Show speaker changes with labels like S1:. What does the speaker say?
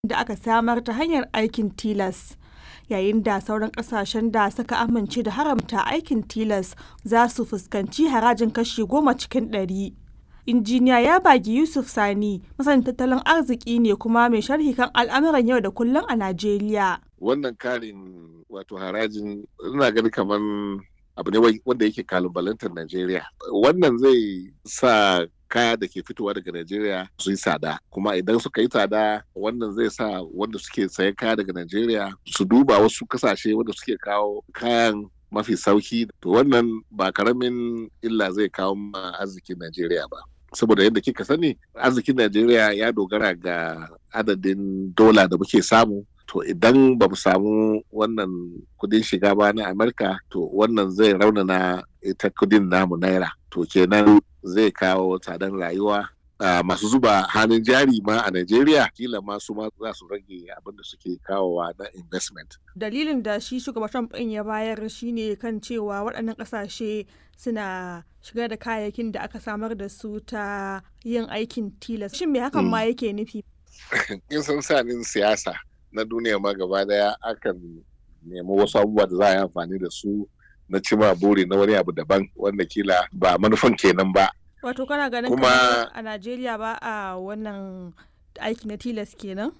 S1: da aka samar ta hanyar aikin tilas. Yayin da sauran kasashen da suka amince da haramta aikin tilas za su fuskanci harajin kashi goma cikin ɗari. Injiniya Yabagi Yusuf Sani masanin tattalin arziki ne kuma mai sharhi kan al'amuran yau da kullum a Najeriya.
S2: Wannan karin wato harajin ina gani kamar abu ne wanda yake kalubalantar Najeriya. Wannan zai sa kaya da ke fitowa daga Najeriya su yi tsada kuma idan suka yi tsada wannan zai sa wanda suke sayan kaya daga Najeriya su duba wasu kasashe wanda suke kawo kayan mafi sauki to wannan ba karamin illa zai kawo ma arzikin Najeriya ba. saboda yadda kika sani arzikin Najeriya ya dogara ga adadin dola da muke samu to idan ba mu samu wannan kudin shiga ba na Amurka to wannan zai raunana ita kudin namu naira to kenan zai kawo tsadan rayuwa Uh, masu zuba hannun jari ma a Najeriya kila ma su ma za su rage abin da suke kawowa na investment.
S1: Dalilin da shi shugaban Trump ɗin ya bayar shine kan cewa waɗannan ƙasashe suna shigar da kayayyakin da aka samar da su ta yin aikin tilas. Shin me hakan ma yake nufi?
S2: In san sanin siyasa na duniya ma gaba daya akan nemi wasu abubuwa da za a yi amfani da su na cima buri na wani abu daban wanda kila ba manufan kenan ba.
S1: Wato kana ganin kuma a Najeriya ba a wannan aiki na tilas kenan?